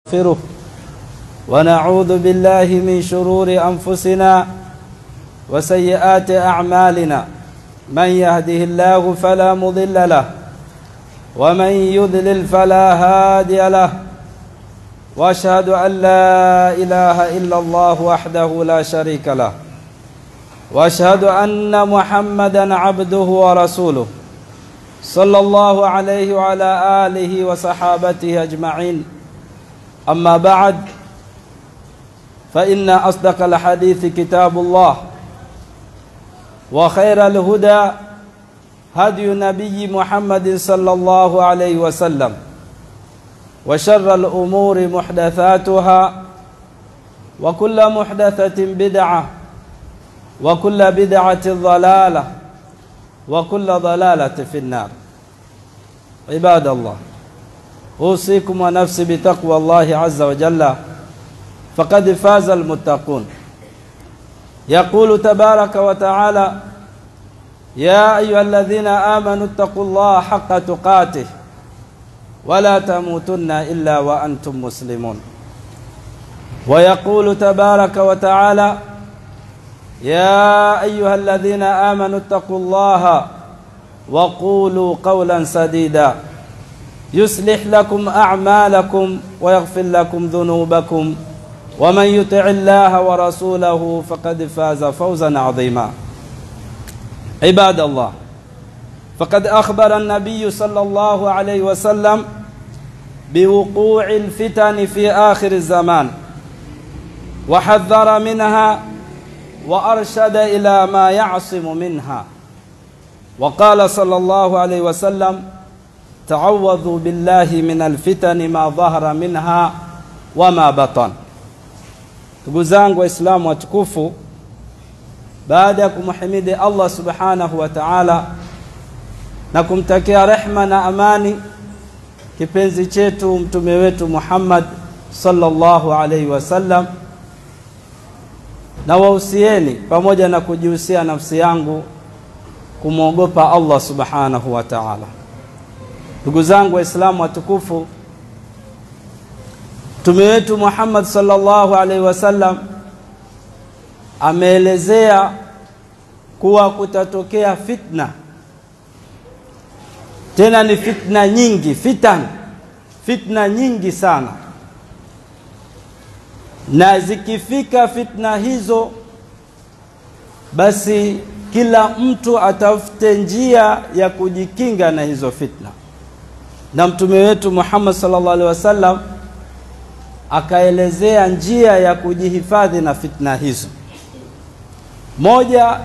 ونستغفره ونعوذ بالله من شرور أنفسنا وسيئات أعمالنا من يهده الله فلا مضل له ومن يضلل فلا هادي له واشهد ان لا اله الا الله وحده لا شريك له واشهد ان محمدا عبده ورسوله صلى الله عليه وعلى اله وصحابته اجمعين اما بعد فان اصدق الحديث كتاب الله وخير الهدى هدي نبي محمد صلى الله عليه وسلم وشر الأمور محدثاتها وكل محدثة بدعة وكل بدعة ضلالة وكل ضلالة في النار عباد الله أوصيكم ونفسي بتقوى الله عز وجل فقد فاز المتقون يقول تبارك وتعالى يا أيها الذين آمنوا اتقوا الله حق تقاته ولا تموتن إلا وأنتم مسلمون ويقول تبارك وتعالى يا أيها الذين آمنوا اتقوا الله وقولوا قولا سديدا يصلح لكم أعمالكم ويغفر لكم ذنوبكم ومن يطع الله ورسوله فقد فاز فوزا عظيما عباد الله فقد أخبر النبي صلى الله عليه وسلم بوقوع الفتن في آخر الزمان وحذر منها وأرشد إلى ما يعصم منها وقال صلى الله عليه وسلم تعوذوا بالله من الفتن ما ظهر منها وما بطن ndugu zangu waislamu watukufu baada ya kumhimidi allah subhanahu wa taala na kumtakia rehma na amani kipenzi chetu mtume wetu Muhammad sallallahu alaihi wasallam, na wahusieni pamoja na kujihusia nafsi yangu kumwogopa Allah subhanahu wa ta'ala. Ndugu zangu Waislamu watukufu, mtume wetu Muhammad sallallahu alaihi wasallam ameelezea kuwa kutatokea fitna tena ni fitna nyingi fitan fitna nyingi sana na zikifika fitna hizo basi kila mtu atafute njia ya kujikinga na hizo fitna na mtume wetu Muhammad sallallahu alaihi wasallam akaelezea njia ya kujihifadhi na fitna hizo moja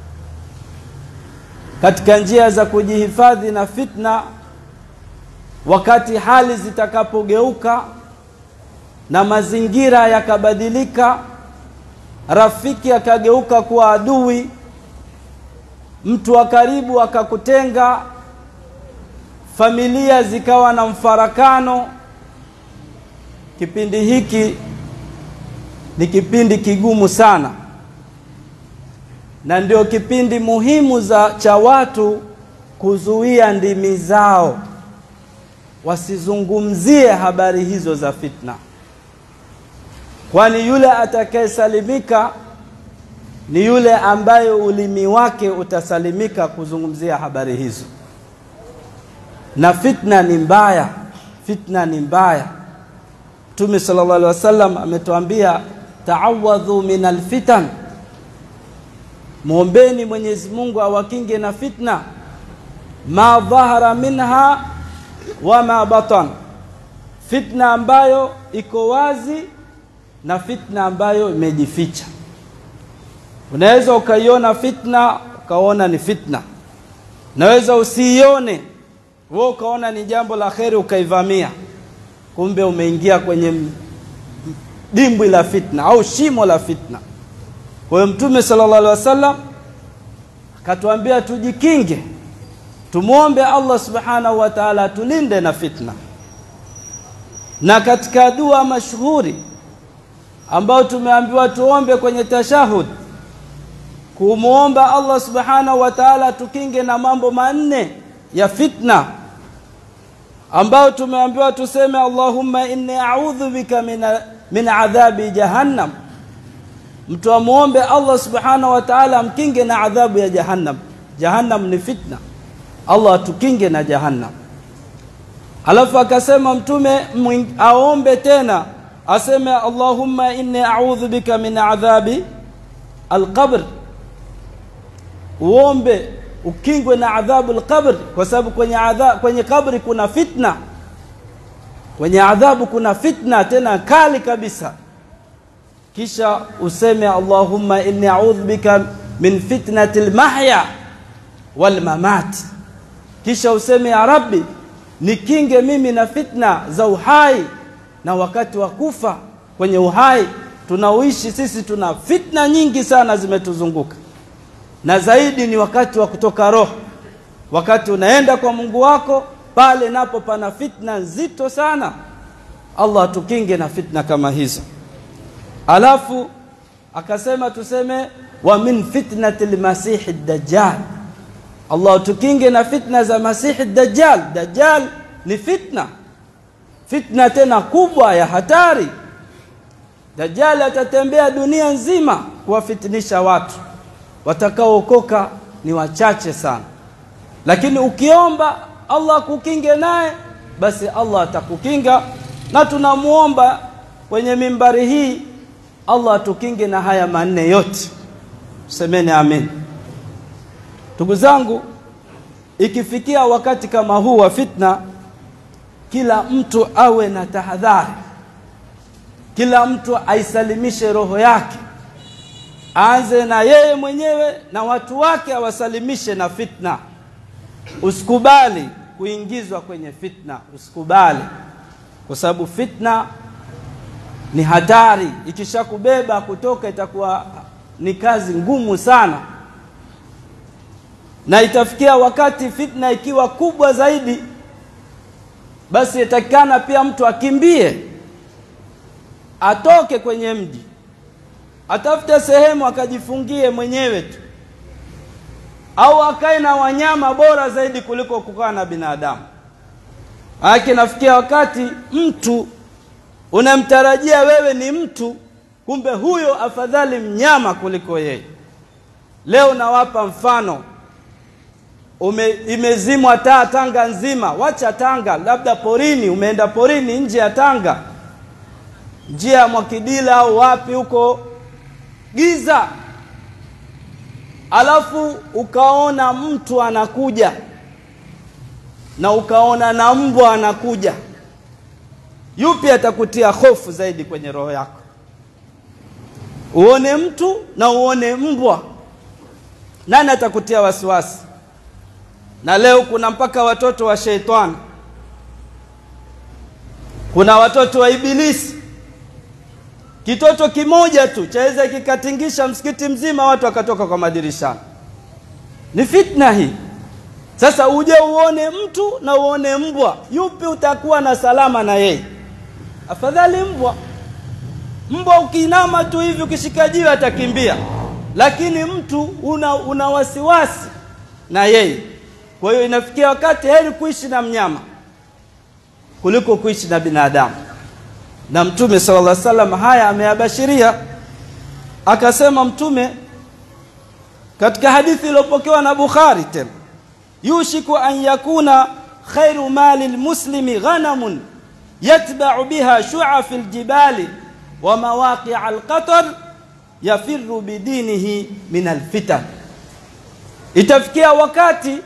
katika njia za kujihifadhi na fitna wakati hali zitakapogeuka na mazingira yakabadilika rafiki akageuka kuwa adui mtu wa karibu akakutenga familia zikawa na mfarakano kipindi hiki ni kipindi kigumu sana na ndio kipindi muhimu za cha watu kuzuia ndimi zao wasizungumzie habari hizo za fitna, kwani yule atakayesalimika ni yule ambaye ulimi wake utasalimika kuzungumzia habari hizo. Na fitna ni mbaya, fitna ni mbaya. Mtume sallallahu alaihi wasallam ametuambia taawadhu min alfitan mwombeni Mwenyezi Mungu awakinge na fitna ma dhahara minha wa ma batan, fitna ambayo iko wazi na fitna ambayo imejificha. Unaweza ukaiona fitna ukaona ni fitna, naweza usiione wewe ukaona ni jambo la kheri ukaivamia, kumbe umeingia kwenye dimbwi la fitna au shimo la fitna. Kwa hiyo Mtume sallallahu alaihi wasallam akatuambia tujikinge, tumwombe Allah subhanahu wa ta'ala atulinde na fitna. Na katika dua mashuhuri ambayo tumeambiwa tuombe kwenye tashahud, kumwomba Allah subhanahu wa ta'ala tukinge na mambo manne ya fitna ambao tumeambiwa tuseme Allahumma inni a'udhu bika min, min adhabi jahannam mtu amuombe Allah subhanahu wa ta'ala amkinge na adhabu ya jahannam jahannam ni fitna Allah atukinge na jahannam alafu akasema mtume aombe tena aseme Allahumma inni a'udhu bika min adhabi alqabr uombe ukingwe na adhabu alqabr kwa sababu kwenye adhabu kwenye kabri kuna fitna kwenye adhabu kuna fitna tena kali kabisa kisha useme Allahumma inni a'udhu bika min fitnati almahya wal mamat kisha useme ya rabbi nikinge mimi na fitna za uhai na wakati wa kufa kwenye uhai tunaoishi sisi tuna fitna nyingi sana zimetuzunguka na zaidi ni wakati wa kutoka roho wakati unaenda kwa Mungu wako pale napo pana fitna nzito sana Allah atukinge na fitna kama hizo alafu akasema tuseme wa min fitnati lmasihi dajjal Allah tukinge na fitna za masihi dajjal dajjal ni fitna fitna tena kubwa ya hatari dajjal atatembea dunia nzima kuwafitinisha watu watakaookoka ni wachache sana lakini ukiomba Allah kukinge naye basi Allah atakukinga na tunamuomba kwenye mimbari hii Allah atukinge na haya manne yote semeni amin ndugu zangu ikifikia wakati kama huu wa fitna kila mtu awe na tahadhari kila mtu aisalimishe roho yake aanze na yeye mwenyewe na watu wake awasalimishe na fitna usikubali kuingizwa kwenye fitna usikubali kwa sababu fitna ni hatari ikishakubeba kutoka itakuwa ni kazi ngumu sana na itafikia wakati fitna ikiwa kubwa zaidi basi itakikana pia mtu akimbie atoke kwenye mji atafute sehemu akajifungie mwenyewe tu au akae na wanyama bora zaidi kuliko kukaa na binadamu Haki nafikia wakati mtu unamtarajia wewe ni mtu kumbe huyo afadhali mnyama kuliko yeye leo nawapa mfano ume, imezimwa taa Tanga nzima wacha Tanga labda porini umeenda porini nje ya Tanga njia ya Mwakidila au wapi huko giza alafu ukaona mtu anakuja na ukaona na mbwa anakuja yupi atakutia hofu zaidi kwenye roho yako uone mtu na uone mbwa nani atakutia wasiwasi na leo kuna mpaka watoto wa sheitani kuna watoto wa ibilisi kitoto kimoja tu chaweza kikatingisha msikiti mzima watu wakatoka kwa madirishani ni fitna hii sasa uje uone mtu na uone mbwa yupi utakuwa na salama na yeye afadhali mbwa mbwa ukiinama tu hivi ukishika jiwe atakimbia lakini mtu una, una wasiwasi na yeye kwa hiyo inafikia wakati heri kuishi na mnyama kuliko kuishi na binadamu na mtume sallallahu alaihi wasallam haya ameyabashiria akasema mtume katika hadithi iliyopokewa na Bukhari tena yushiku an yakuna khairu mali lmuslimi ghanamun yatba'u biha shu'af aljibali wa mawaqi' alqatar yafirru bidinihi min alfitan itafikia wakati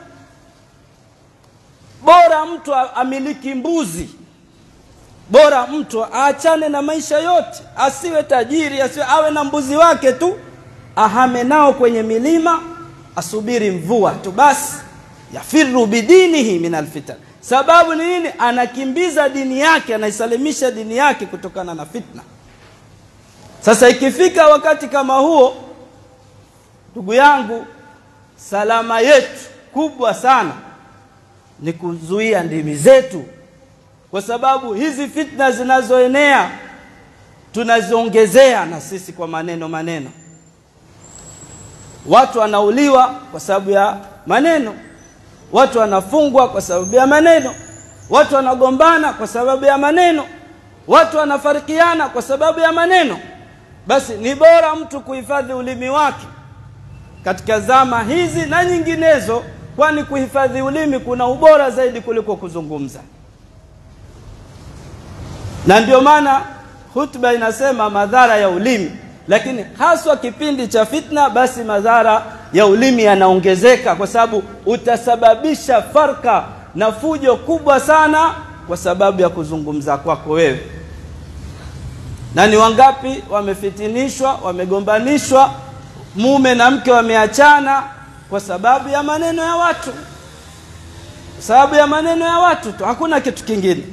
bora mtu amiliki mbuzi bora mtu aachane na maisha yote asiwe tajiri asiwe awe na mbuzi wake tu ahame nao kwenye milima asubiri mvua tu basi yafiru bidinihi min alfitan sababu ni nini anakimbiza dini yake anaisalimisha dini yake kutokana na fitna sasa ikifika wakati kama huo ndugu yangu salama yetu kubwa sana ni kuzuia ndimi zetu kwa sababu hizi fitna zinazoenea tunaziongezea na sisi kwa maneno maneno watu wanauliwa kwa sababu ya maneno watu wanafungwa kwa sababu ya maneno watu wanagombana kwa sababu ya maneno watu wanafarikiana kwa sababu ya maneno basi ni bora mtu kuhifadhi ulimi wake katika zama hizi na nyinginezo kwani kuhifadhi ulimi kuna ubora zaidi kuliko kuzungumza na ndio maana hutuba inasema madhara ya ulimi lakini haswa kipindi cha fitna basi madhara ya ulimi yanaongezeka kwa sababu utasababisha farka na fujo kubwa sana kwa sababu ya kuzungumza kwako wewe na ni wangapi wamefitinishwa wamegombanishwa mume na mke wameachana kwa sababu ya maneno ya watu kwa sababu ya maneno ya watu tu hakuna kitu kingine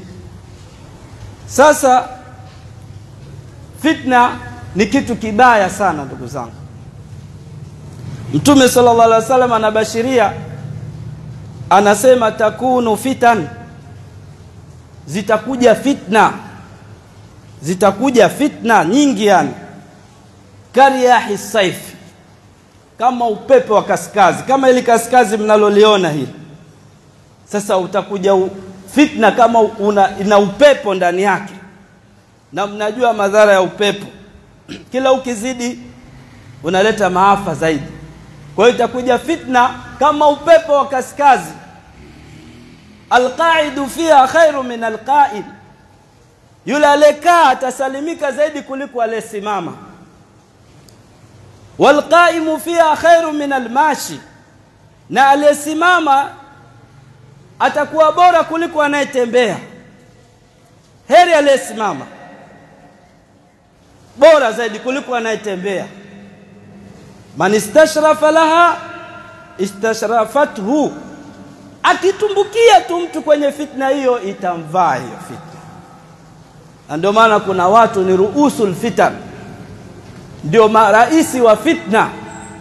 sasa fitna ni kitu kibaya sana ndugu zangu mtume sallallahu alaihi wasallam anabashiria anasema takunu fitan zitakuja fitna zitakuja fitna nyingi yani kariyahi saif kama upepo wa kaskazi kama ili kaskazi mnaloliona hili sasa utakuja u, fitna kama una, ina upepo ndani yake na mnajua madhara ya upepo kila ukizidi unaleta maafa zaidi kwa hiyo itakuja fitna kama upepo wa kaskazi alqaidu fiha khairu min alqaid yule aliyekaa atasalimika zaidi kuliko aliyesimama walqaimu fiha khairu min almashi na aliyesimama atakuwa bora kuliko anayetembea heri aliyesimama bora zaidi kuliko anayetembea man istashrafa laha istashrafathu akitumbukia tu mtu kwenye fitna hiyo itamvaa hiyo fitna na ndio maana kuna watu ni ruusul fitan ndio maraisi wa fitna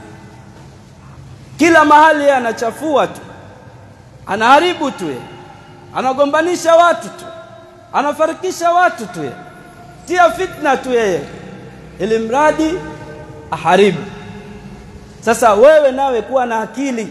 kila mahali anachafua tu anaharibu tu ye anagombanisha watu tu anafarikisha watu tu ye tia fitna tu yeye ili mradi aharibu sasa wewe nawe kuwa na akili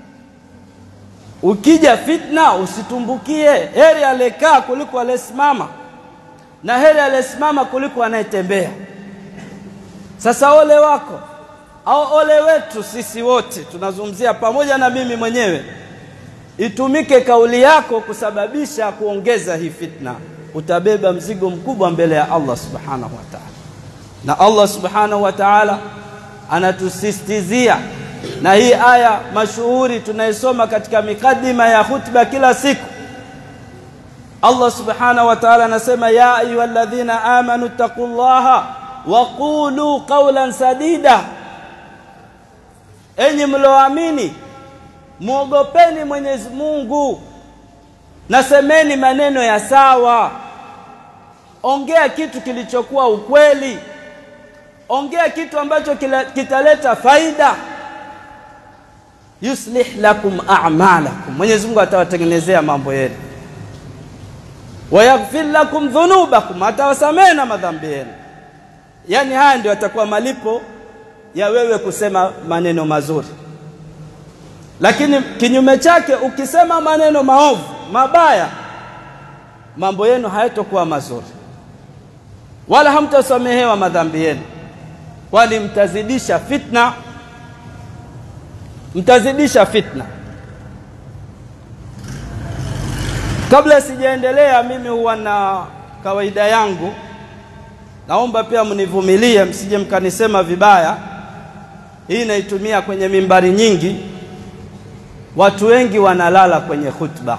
ukija fitna usitumbukie heri aliyekaa kuliko aliyesimama na heri aliyesimama kuliko anayetembea sasa ole wako au ole wetu sisi wote tunazungumzia pamoja na mimi mwenyewe itumike kauli yako kusababisha kuongeza hii fitna utabeba mzigo mkubwa mbele ya Allah subhanahu wa ta'ala na Allah subhanahu wa ta'ala anatusistizia na hii aya mashuhuri tunaisoma katika mikadima ya khutba kila siku Allah subhanahu wa ta'ala anasema ya ayyuhalladhina amanu taqullaha wa qulu qawlan sadida enyi mlioamini muogopeni Mwenyezi Mungu na semeni maneno ya sawa ongea kitu kilichokuwa ukweli ongea kitu ambacho kitaleta faida yuslih lakum a'malakum Mwenyezi Mungu atawatengenezea mambo yenu wayaghfir lakum dhunubakum atawasamehe na madhambi yenu yani haya ndio atakuwa malipo ya wewe kusema maneno mazuri lakini kinyume chake ukisema maneno maovu mabaya mambo yenu hayatokuwa mazuri wala hamtasamehewa madhambi yenu kwani mtazidisha fitna mtazidisha fitna kabla sijaendelea mimi huwa na kawaida yangu naomba pia mnivumilie msije mkanisema vibaya hii naitumia kwenye mimbari nyingi watu wengi wanalala kwenye khutba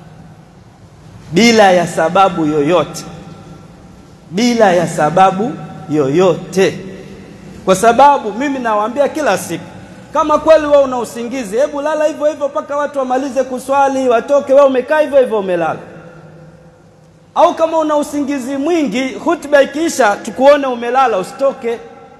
bila ya sababu yoyote bila ya sababu yoyote kwa sababu mimi nawaambia kila siku kama kweli wewe una usingizi hebu lala hivyo hivyo mpaka watu wamalize kuswali watoke wewe umekaa hivyo hivyo umelala au kama una usingizi mwingi hutuba ikiisha tukuone umelala usitoke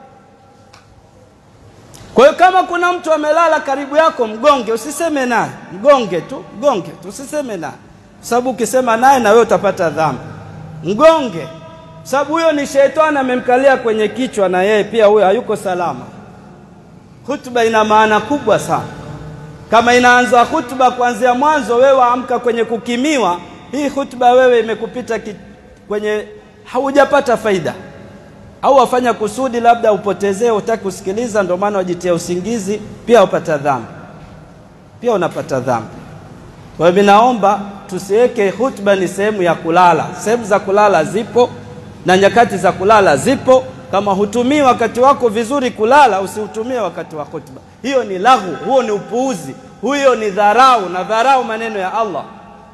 kwa hiyo kama kuna mtu amelala karibu yako mgonge usiseme naye mgonge tu mgonge tu usiseme naye sababu ukisema naye na wewe utapata dhambi mgonge sababu huyo ni shetani amemkalia kwenye kichwa na yeye pia huyo hayuko salama hutuba ina maana kubwa sana kama inaanza hutuba kuanzia mwanzo wewe amka kwenye kukimiwa hii hutuba wewe imekupita ki, kwenye haujapata faida au wafanya kusudi labda upotezee, utaki kusikiliza, ndio maana wajitia usingizi, pia upata dhambi, pia unapata dhambi. Kwa hiyo naomba tusiweke hutuba ni sehemu ya kulala. Sehemu za kulala zipo na nyakati za kulala zipo. Kama hutumii wakati wako vizuri kulala, usiutumie wakati wa hutuba. Hiyo ni lahu, huo ni upuuzi, huyo ni dharau na dharau maneno ya Allah.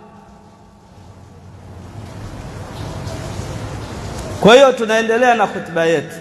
Kwa hiyo tunaendelea na hutuba yetu.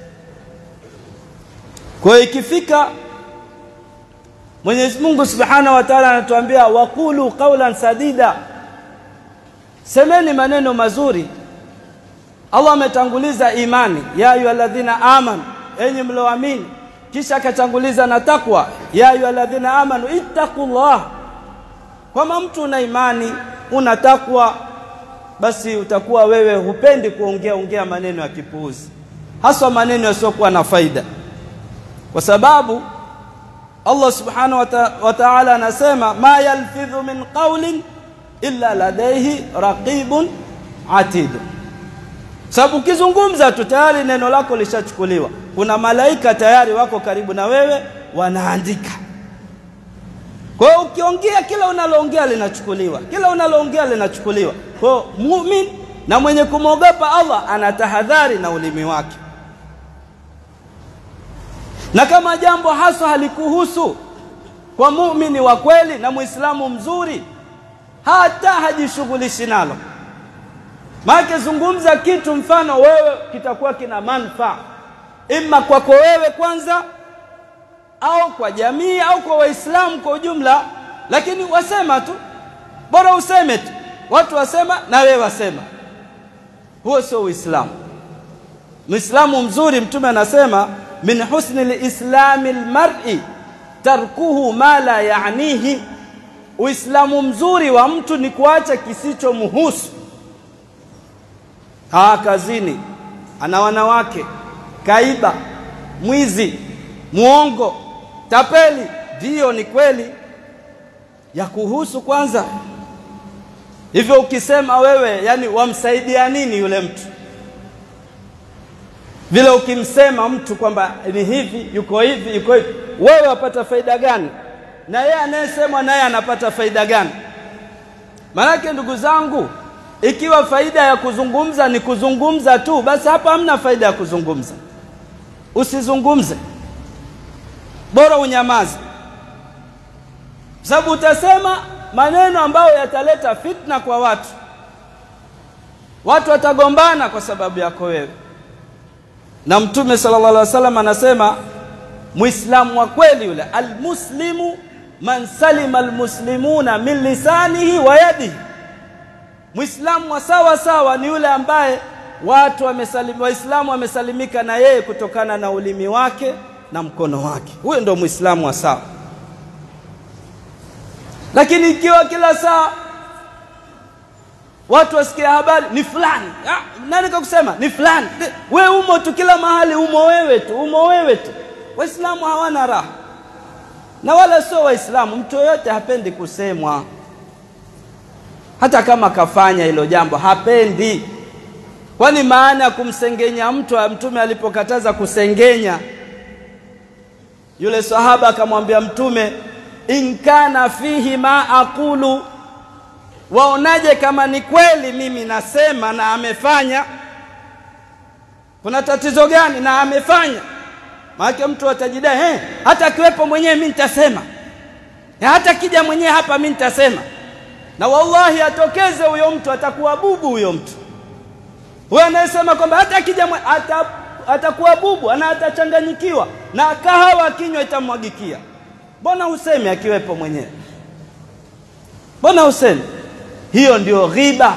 Kwa hiyo ikifika Mwenyezi Mungu Subhanahu wa Ta'ala anatuambia waqulu qawlan sadida, semeni maneno mazuri. Allah ametanguliza imani, ya ayyuhalladhina amanu, enyi mlioamini, kisha akatanguliza na takwa, ya ayyuhalladhina amanu ittaqullah. Kama mtu una imani una takwa, basi utakuwa wewe hupendi kuongea ongea maneno ya kipuuzi, haswa maneno yasiyokuwa na faida, kwa sababu Allah subhanahu wa ta'ala anasema ma yalfidhu min qawlin illa ladayhi raqibun atid. Sababu ukizungumza tu tayari neno lako lishachukuliwa, kuna malaika tayari wako karibu na wewe wanaandika. Kwa hiyo ukiongea, kila unaloongea linachukuliwa, kila unaloongea linachukuliwa. Kwa hiyo mumin na mwenye kumwogopa Allah anatahadhari na ulimi wake na kama jambo haswa halikuhusu kwa muumini wa kweli na muislamu mzuri, hata hajishughulishi nalo. Maana zungumza kitu mfano wewe kitakuwa kina manufaa imma kwako wewe kwanza, au kwa jamii au kwa Waislamu kwa ujumla, lakini wasema tu, bora useme tu, watu wasema na wewe wasema. Huo sio Uislamu. Muislamu mzuri, Mtume anasema min husni lislami lmari tarkuhu ma la yanihi, Uislamu mzuri wa mtu ni kuacha kisichomhusu. Haa, kazini ana wanawake, kaiba, mwizi, muongo, tapeli, ndiyo ni kweli ya kuhusu kwanza. Hivyo ukisema wewe, yani wamsaidia nini yule mtu? vile ukimsema mtu kwamba ni hivi yuko hivi yuko hivi, wewe wapata faida gani? Na yeye anayesemwa naye anapata faida gani? Maanake ndugu zangu, ikiwa faida ya kuzungumza ni kuzungumza tu, basi hapa hamna faida ya kuzungumza. Usizungumze, bora unyamaze, sababu utasema maneno ambayo yataleta fitna kwa watu. Watu watagombana kwa sababu yako wewe na Mtume sallallahu alaihi wasallam anasema Muislamu wa kweli yule, almuslimu man salima almuslimuna min lisanihi wa yadihi. Muislamu wa sawa sawa ni yule ambaye watu wamesalim, Waislamu wamesalimika na yeye kutokana na ulimi wake na mkono wake. Huyo ndio Muislamu wa sawa. Lakini ikiwa kila saa watu wasikia habari ni fulani, ah, nani kakusema ni fulani? We umo tu kila mahali, umo wewe tu, umo wewe tu. Waislamu hawana raha, na wala sio Waislamu. Mtu yoyote hapendi kusemwa, hata kama kafanya hilo jambo hapendi. Kwani maana ya kumsengenya mtu, Mtume alipokataza kusengenya, yule sahaba akamwambia Mtume, in kana fihi ma aqulu waonaje kama ni kweli mimi nasema na amefanya? Kuna tatizo gani na amefanya? Maana mtu atajidai eh, hata akiwepo mwenyewe mimi nitasema, hata kija mwenyewe hapa mimi nitasema. Na wallahi atokeze huyo mtu, atakuwa bubu huyo mtu. Huyo anayesema kwamba hata akija ata, atakuwa bubu na atachanganyikiwa na kahawa kinywa itamwagikia. Mbona useme akiwepo mwenyewe? Mbona useme? Hiyo ndio ghiba,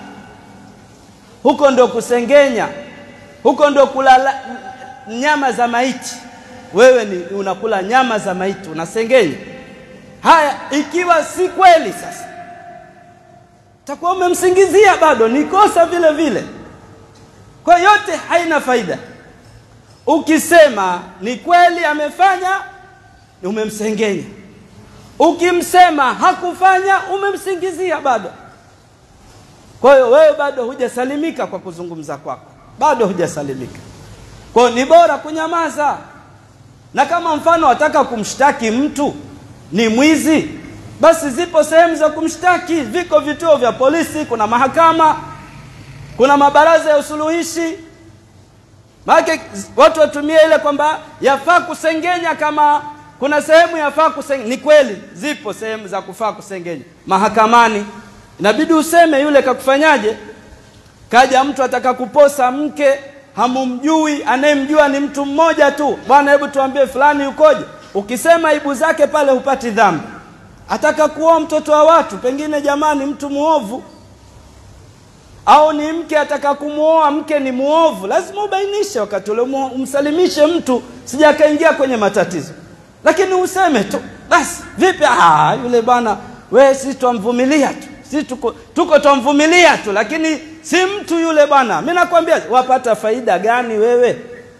huko ndio kusengenya, huko ndio kula nyama za maiti. Wewe ni unakula nyama za maiti, unasengenya. Haya, ikiwa si kweli, sasa takuwa umemsingizia, bado ni kosa vile vile. Kwa yote haina faida. Ukisema ni kweli amefanya, umemsengenya. Ukimsema hakufanya, umemsingizia bado. Kwa hiyo wewe bado hujasalimika kwa kuzungumza kwako, bado hujasalimika. Kwa hiyo ni bora kunyamaza, na kama mfano wataka kumshtaki mtu ni mwizi, basi zipo sehemu za kumshtaki, viko vituo vya polisi, kuna mahakama, kuna mabaraza ya usuluhishi. Maana watu watumie ile kwamba yafaa kusengenya, kama kuna sehemu yafaa kusengenya. Ni kweli zipo sehemu za kufaa kusengenya. Mahakamani inabidi useme yule kakufanyaje. Kaja mtu ataka kuposa mke, hamumjui, anayemjua ni mtu mmoja tu, bwana, hebu tuambie fulani yukoje. Ukisema aibu zake pale hupati dhambi. Ataka kuoa mtoto wa watu, pengine jamani, mtu muovu au ni mke ataka kumwoa mke ni muovu, lazima ubainishe wakati ule, umsalimishe mtu sija akaingia kwenye matatizo. Lakini useme tu basi, vipi? Ah, yule bwana, we si twamvumilia tu, si tuko, tuko twamvumilia tu, lakini si mtu yule bwana. Mimi nakwambia, wapata faida gani wewe?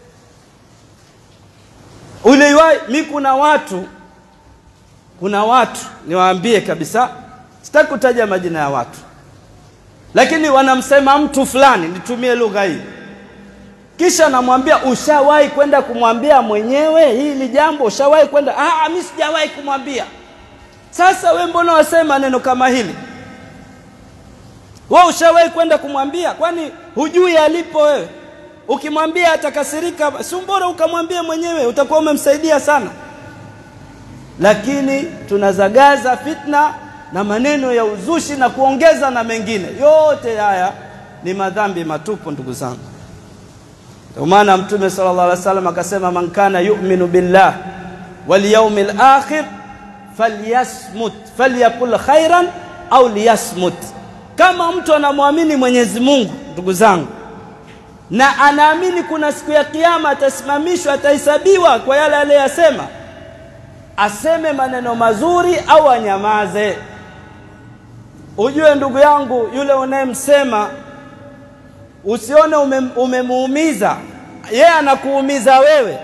Uliwahi mi, kuna watu, kuna watu niwaambie kabisa, sitaki kutaja majina ya watu lakini wanamsema mtu fulani, nitumie lugha hii, kisha namwambia ushawahi kwenda kumwambia mwenyewe hili jambo? Ushawahi kwenda? Ah, mimi sijawahi kumwambia. Sasa we mbona wasema neno kama hili? Wewe ushawahi kwenda kumwambia? Kwani hujui alipo wewe? Ukimwambia atakasirika, si bora ukamwambie mwenyewe, utakuwa umemsaidia sana. Lakini tunazagaza fitna na maneno ya uzushi na kuongeza na mengine yote haya ni madhambi matupu, ndugu zangu. Ndio maana Mtume sallallahu alaihi wasallam akasema, man kana yu'minu billah wal yawmil akhir falyasmut falyakul khairan au liyasmut. Kama mtu anamwamini Mwenyezi Mungu, ndugu zangu, na anaamini kuna siku ya Kiyama atasimamishwa, atahesabiwa kwa yale aliyosema, aseme maneno mazuri au anyamaze. Ujue ndugu yangu, yule unayemsema usione umemuumiza yeye, anakuumiza wewe.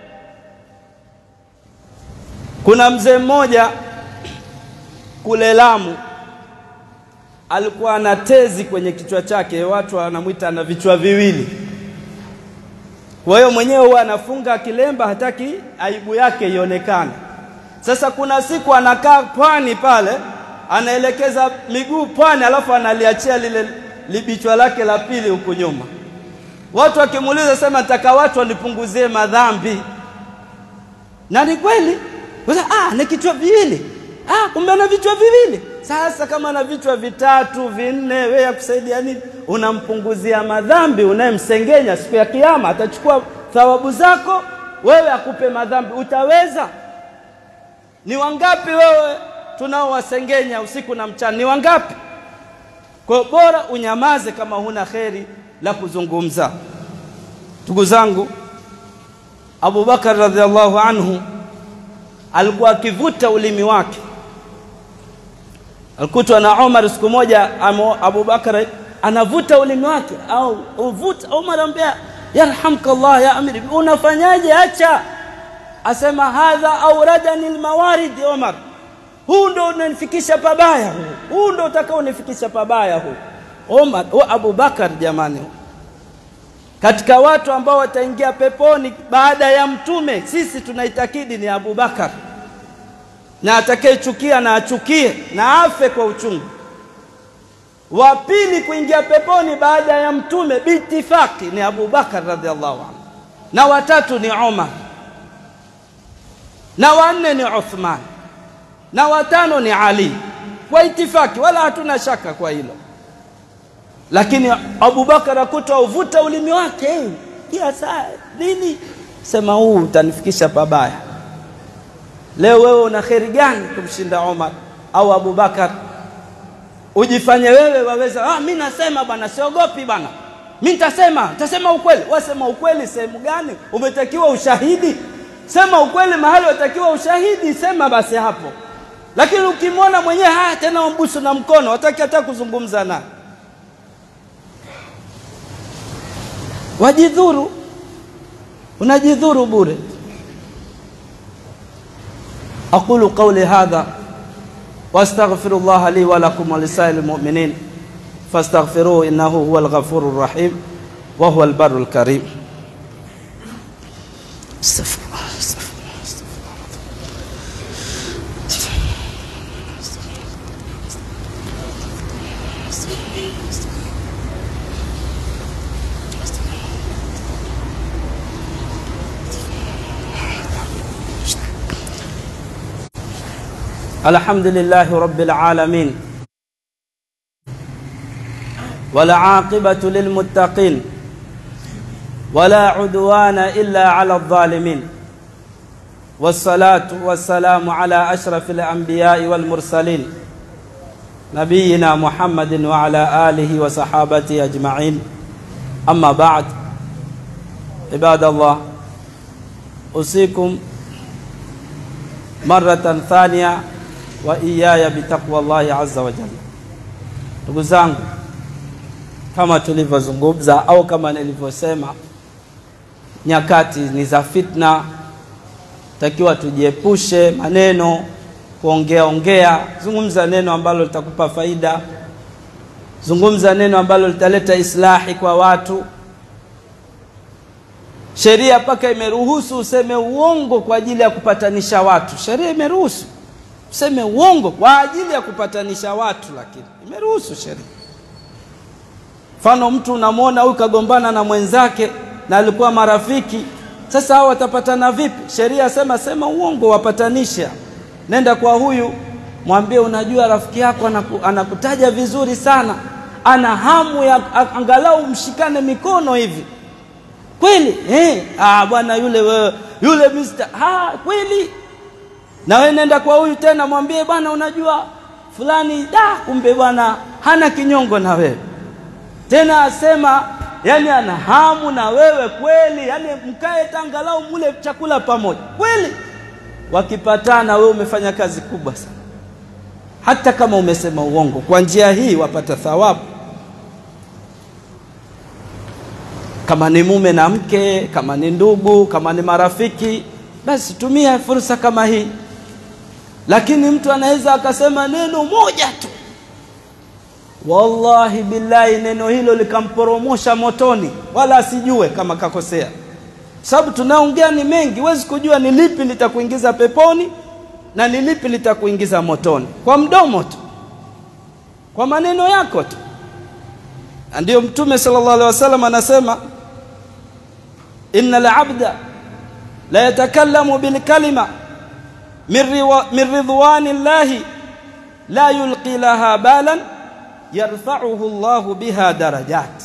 Kuna mzee mmoja kule Lamu alikuwa ana tezi kwenye kichwa chake, watu wanamwita ana vichwa viwili. Kwa hiyo mwenyewe huwa anafunga kilemba, hataki aibu yake ionekane. Sasa kuna siku anakaa pwani pale anaelekeza miguu pwani, alafu analiachia lile libichwa lake la pili huku nyuma. Watu wakimuuliza, sema nataka watu wanipunguzie madhambi, na ni kweli. Ah, ni kichwa viwili. Ah, kumbe ana vichwa viwili. Sasa kama ana vichwa vitatu vinne, wewe yakusaidia nini? Unampunguzia madhambi unayemsengenya. Siku ya Kiyama atachukua thawabu zako, wewe akupe madhambi. Utaweza? Ni wangapi wewe tunaowasengenya usiku na mchana, ni wangapi? Kwa bora unyamaze kama huna kheri la kuzungumza. Ndugu zangu, Abu Bakar radhiallahu anhu alikuwa akivuta ulimi wake. Alikutwa na Umar siku moja, Abu Bakar anavuta ulimi wake, au uvuta. Umar anambia yarhamka Allah ya amiri, unafanyaje? Acha. Asema hadha auradani almawarid. Umar huu ndo unanifikisha pabaya, huu huu ndo utakao unifikisha pabaya huu. Omar o Abu Bakar, jamani, katika watu ambao wataingia peponi baada ya Mtume, sisi tunaitakidi ni Abu Bakar, na atakayechukia na achukie na afe kwa uchungu. Wa pili kuingia peponi baada ya Mtume biitifaki ni Abu Bakar radhiallahu anhu, na watatu ni Umar, na wanne ni Uthman na watano ni Ali kwa itifaki, wala hatuna shaka kwa hilo. Lakini Abubakar akuta uvuta ulimi wake hey, kia saa nini, sema huu utanifikisha pabaya. Leo wewe una kheri gani kumshinda Omar au Abubakar? Ujifanye wewe waweza, ah, mi nasema bwana, siogopi bwana, mi nitasema, nitasema ukweli. Wasema ukweli sehemu gani? Umetakiwa ushahidi, sema ukweli mahali watakiwa ushahidi, sema basi hapo lakini ukimwona mwenyewe haya tena wambusu na mkono, wataki hata kuzungumza naye, wajidhuru, unajidhuru bure. aqulu qawli hadha wastaghfirullaha li wa lakum wa lisairil mu'minin فاستغفروه إنه هو الغفور الرحيم وهو البر الكريم استغفر الله استغفر الله استغفر الله الحمد لله رب العالمين والعاقبة للمتقين ولا عدوان إلا على الظالمين والصلاة والسلام على أشرف الأنبياء والمرسلين نبينا محمد وعلى آله وصحابته أجمعين أما بعد عباد الله أوصيكم مرة ثانية wa iyaya bitaqwa Allahi azza wa jalla. Ndugu zangu, kama tulivyozungumza au kama nilivyosema, nyakati ni za fitna, takiwa tujiepushe maneno kuongea ongea. Zungumza neno ambalo litakupa faida, zungumza neno ambalo litaleta islahi kwa watu. Sheria mpaka imeruhusu useme uongo kwa ajili ya kupatanisha watu. Sheria imeruhusu useme uongo kwa ajili ya kupatanisha watu, lakini imeruhusu sheria. Mfano, mtu unamwona huyu kagombana na mwenzake na alikuwa marafiki, sasa hao watapatana vipi? Sheria sema sema uongo, wapatanisha. Nenda kwa huyu mwambie, unajua rafiki yako anaku, anakutaja vizuri sana, ana hamu ya angalau mshikane mikono hivi kweli eh? Ah, bwana yule wewe yule mister, ah, kweli na wewe nenda kwa huyu tena mwambie bwana, unajua fulani da, kumbe bwana hana kinyongo na wewe tena, asema yani ana hamu na wewe kweli, yani mkae tangalau mule chakula pamoja kweli. Wakipatana wewe umefanya kazi kubwa sana, hata kama umesema uongo. Kwa njia hii wapata thawabu. Kama ni mume na mke, kama ni ndugu, kama ni marafiki, basi tumia fursa kama hii lakini mtu anaweza akasema neno moja tu, wallahi billahi, neno hilo likamporomosha motoni, wala asijue kama kakosea. Sababu tunaongea ni mengi, huwezi kujua ni lipi litakuingiza peponi na ni lipi litakuingiza motoni, kwa mdomo tu, kwa maneno yako tu. Ndiyo Mtume sallallahu alaihi wasallam anasema, innal abda la yatakallamu bilkalima min ridwani llahi la yulqi laha balan yarfauhu llahu biha darajat.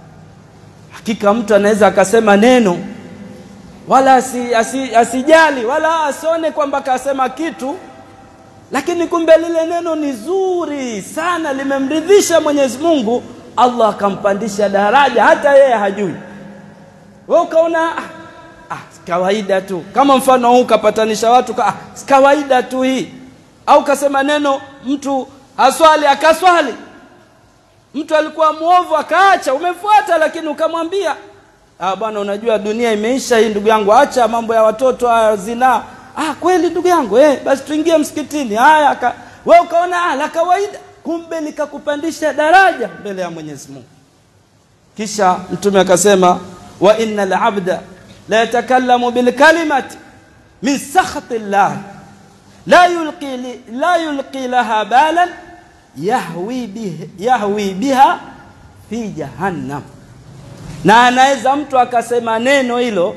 Hakika mtu anaweza akasema neno wala asi, asi, asijali wala asione kwamba kasema kitu, lakini kumbe lile neno ni zuri sana, limemridhisha Mwenyezi Mungu, Allah akampandisha daraja, hata yeye hajui. Wewe ukaona ah, kawaida tu, kama mfano huu kapatanisha watu ka, ah, kawaida tu hii, au kasema neno mtu aswali akaswali, mtu alikuwa mwovu akaacha, umefuata lakini ukamwambia ah, bwana, unajua dunia imeisha hii, ndugu yangu, acha mambo ya watoto haya zinaa. Ah, kweli ndugu yangu eh, basi tuingie msikitini. Haya, wewe ukaona ah, la kawaida, kumbe likakupandisha daraja mbele ya Mwenyezi Mungu. Kisha Mtume akasema wa innal abda la yatakallamu bilkalimati min sakhati llah la yulqi, li, la yulqi laha balan yahwi, bih, yahwi biha fi jahannam. Na anaweza mtu akasema neno hilo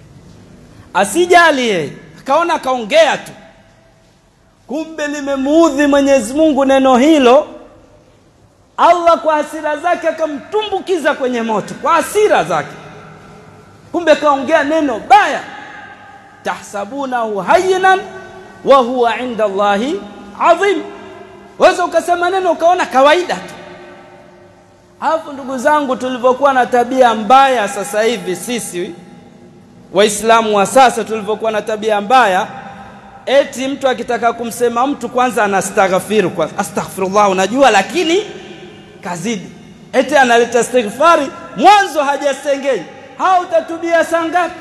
asijali yeye, akaona akaongea tu, kumbe limemuudhi Mwenyezi Mungu neno hilo. Allah kwa hasira zake akamtumbukiza kwenye moto kwa hasira zake kumbe kaongea neno baya. tahsabunahu hayyinan wa huwa inda Allahi adhim. Waweza ukasema neno ukaona kawaida tu. Alafu ndugu zangu, tulivyokuwa na tabia mbaya sasa hivi sisi Waislamu wa sasa, tulivyokuwa na tabia mbaya, eti mtu akitaka kumsema mtu kwanza anastaghfiru kwa astaghfirullah, unajua, lakini kazidi, eti analeta istighfari mwanzo hajasengenya hao utatubia saa ngapi?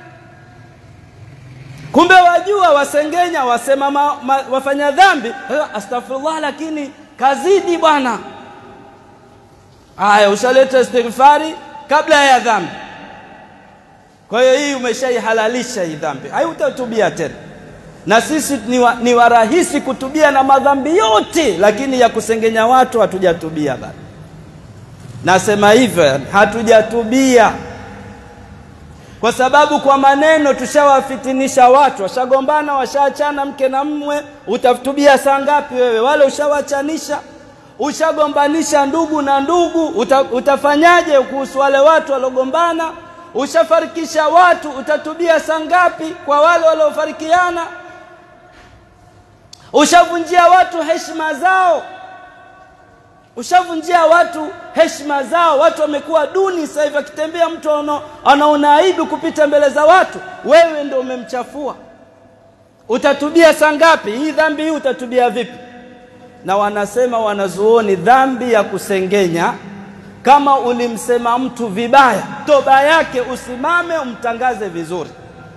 Kumbe wajua wasengenya, wasema ma, ma, wafanya dhambi astaghfirullah, lakini kazidi bwana. Haya, ushaleta istighfari kabla ya dhambi. Kwa hiyo hii umeshaihalalisha hii dhambi, haitatubia tena. Na sisi ni, wa, ni warahisi kutubia na madhambi yote, lakini ya kusengenya watu hatujatubia bado. Nasema hivyo, hatujatubia kwa sababu kwa maneno tushawafitinisha watu, washagombana, washaachana mke na mme. Utatubia saa ngapi wewe? Wale ushawachanisha, ushagombanisha ndugu na ndugu, uta, utafanyaje kuhusu wale watu waliogombana? Ushafarikisha watu, utatubia saa ngapi kwa wale waliofarikiana? Ushavunjia watu heshima zao, ushavunjia watu heshima zao. Watu wamekuwa duni sasa hivi, akitembea mtu anaona aibu kupita mbele za watu, wewe ndio umemchafua. Utatubia saa ngapi? Hii dhambi hii utatubia vipi? Na wanasema wanazuoni, dhambi ya kusengenya, kama ulimsema mtu vibaya, toba yake usimame umtangaze vizuri,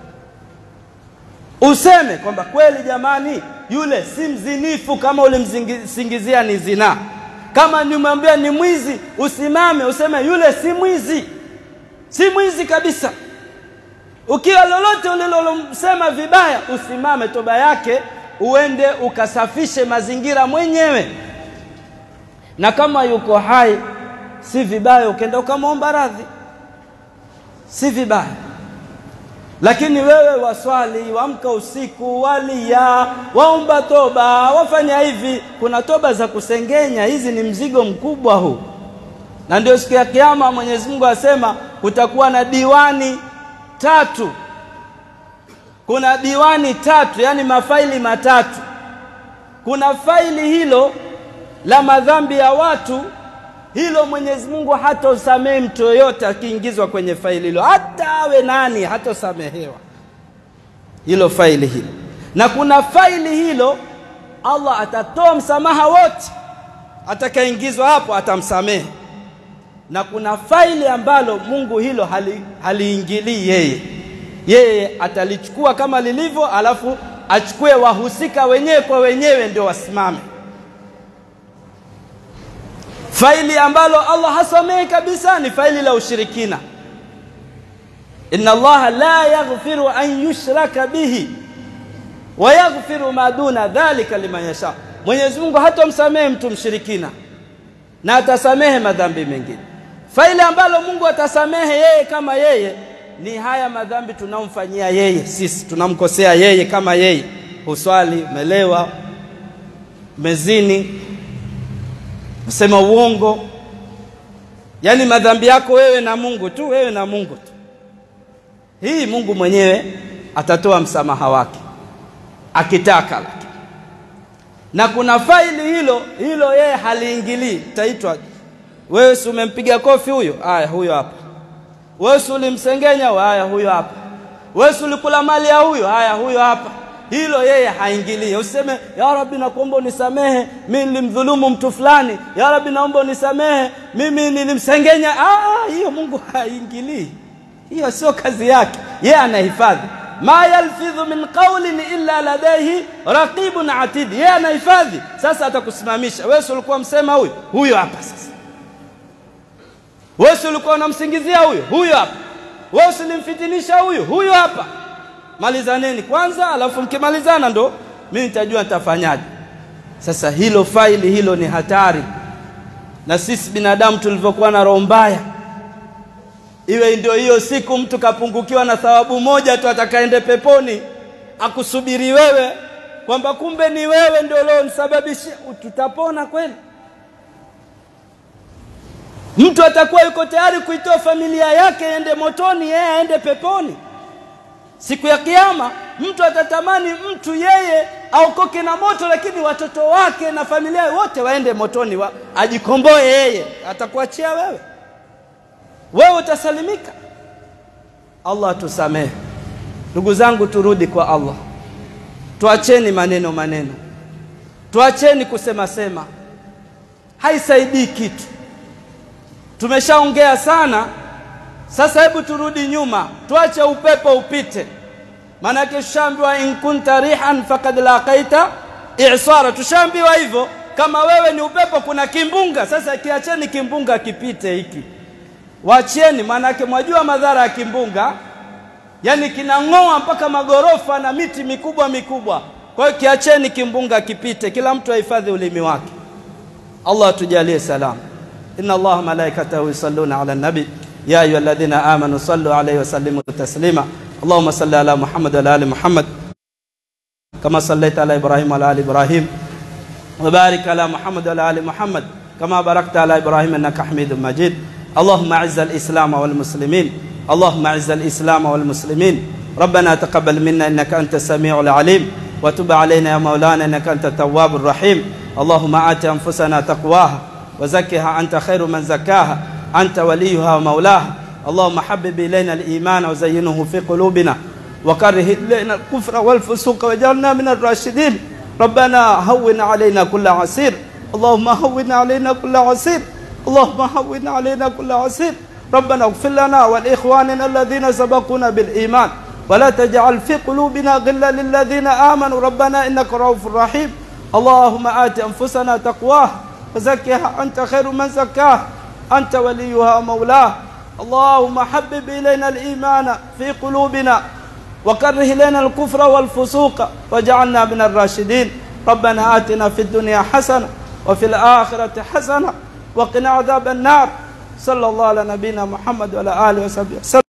useme kwamba kweli, jamani, yule si mzinifu kama ulimsingizia ni zinaa kama nimwambia ni mwizi, usimame useme yule si mwizi, si mwizi kabisa. Ukiwa lolote ulilomsema vibaya, usimame toba yake, uende ukasafishe mazingira mwenyewe, na kama yuko hai, si vibaya ukenda ukamwomba radhi, si vibaya. Lakini wewe waswali, wamka usiku, walia, waomba toba, wafanya hivi. Kuna toba za kusengenya, hizi ni mzigo mkubwa huu, na ndio siku ya Kiyama Mwenyezi Mungu asema kutakuwa na diwani tatu. Kuna diwani tatu, yani mafaili matatu. Kuna faili hilo la madhambi ya watu hilo Mwenyezi Mungu hatosamehe mtu yoyote akiingizwa kwenye faili hilo, hata awe nani, hatosamehewa hilo faili hilo. Na kuna faili hilo Allah atatoa msamaha wote, atakaingizwa hapo atamsamehe. Na kuna faili ambalo Mungu hilo hali, haliingilii yeye, yeye atalichukua kama lilivyo, alafu achukue wahusika wenyewe kwa wenyewe ndio wasimame faili ambalo Allah hasamehe kabisa ni faili la ushirikina. inna Allaha la yaghfiru an yushraka bihi wa yaghfiru ma duna dhalika liman yasha, Mwenyezi Mungu hatomsamehe mtu mshirikina na atasamehe madhambi mengine. Faili ambalo Mungu atasamehe yeye kama yeye ni haya madhambi tunamfanyia yeye, sisi tunamkosea yeye kama yeye, huswali, umelewa, mezini sema uongo, yaani madhambi yako wewe na Mungu tu, wewe na Mungu tu. Hii Mungu mwenyewe atatoa msamaha wake akitaka, lakini na kuna faili hilo hilo yeye haliingilii. Taitwa wewe, si umempiga kofi huyo? Aya, huyo hapa. Wewe si ulimsengenya? Aya, huyo hapa. Wewe si ulikula mali ya huyo? Aya, huyo hapa hilo yeye haingilii. Useme ya Rabbi, nakuomba unisamehe, mimi nilimdhulumu mtu fulani. Ya Rabbi, naomba unisamehe, mimi nilimsengenya. Ah, hiyo Mungu haingilii, hiyo sio kazi yake. Yeye anahifadhi, ma yalfidhu min qawlin illa ladaihi raqibun atid, yeye anahifadhi. Sasa atakusimamisha wewe, si ulikuwa msema huyo huyo hapa. Sasa wewe si ulikuwa unamsingizia huyo huyo hapa, wewe usilimfitinisha huyo huyo hapa Malizaneni kwanza, alafu mkimalizana ndo mimi nitajua nitafanyaje. Sasa hilo faili hilo ni hatari, na sisi binadamu tulivyokuwa na roho mbaya, iwe ndio hiyo siku mtu kapungukiwa na thawabu moja tu atakaende peponi, akusubiri wewe kwamba kumbe ni wewe ndio leo nisababishia, tutapona kweli? Mtu atakuwa yuko tayari kuitoa familia yake ende motoni, yeye aende peponi? Siku ya Kiyama mtu atatamani mtu yeye aokoke na moto, lakini watoto wake na familia wote waende motoni, wa, ajikomboe yeye, atakuachia wewe? Wewe utasalimika? Allah tusamehe. Ndugu zangu, turudi kwa Allah, tuacheni maneno maneno, tuacheni kusema sema, haisaidii kitu. Tumeshaongea sana. Sasa hebu turudi nyuma, tuache upepo upite. Maanake tushaambiwa in kunta rihan faqad laqaita i'sara, tushaambiwa hivyo. kama wewe ni upepo kuna kimbunga sasa kiacheni kimbunga kipite hiki wachieni maanake mwajua madhara ya kimbunga yani kinang'oa mpaka magorofa na miti mikubwa mikubwa kwa hiyo kiacheni kimbunga kipite kila mtu ahifadhi ulimi wake Allah tujalie salam inna Allah malaikatahu yusalluna ala nabi ya ayyuha alladhina amanu sallu alayhi wa sallimu taslima Allahumma salli ala Muhammad wa ala ali Muhammad kama sallaita ala Ibrahim wa ala ali Ibrahim wa barik ala Muhammad wa ala ali Muhammad kama barakta ala Ibrahim innaka Hamidum Majid اللهم اعز الاسلام والمسلمين اللهم اعز الاسلام والمسلمين ربنا تقبل منا انك انت السميع العليم وتب علينا يا مولانا انك انت التواب الرحيم اللهم ات انفسنا تقواها وزكها انت خير من زكاها انت وليها ومولاها اللهم حبب الينا الايمان وزينه في قلوبنا وكره الينا الكفر والفسوق واجعلنا من الراشدين ربنا هون علينا كل عسير اللهم هون علينا كل عسير اللهم هون علينا كل عسير ربنا اغفر لنا ولإخواننا الذين سبقونا بالإيمان ولا تجعل في قلوبنا غلا للذين آمنوا ربنا إنك رؤوف رحيم اللهم آت أنفسنا تقواه وزكها أنت خير من زكاه أنت وليها ومولاه اللهم حبب إلينا الإيمان في قلوبنا وكره إلينا الكفر والفسوق وجعلنا من الراشدين ربنا آتنا في الدنيا حسنة وفي الآخرة حسنة وقنا عذاب النار صلى الله على نبينا محمد وعلى آله وصحبه وسلم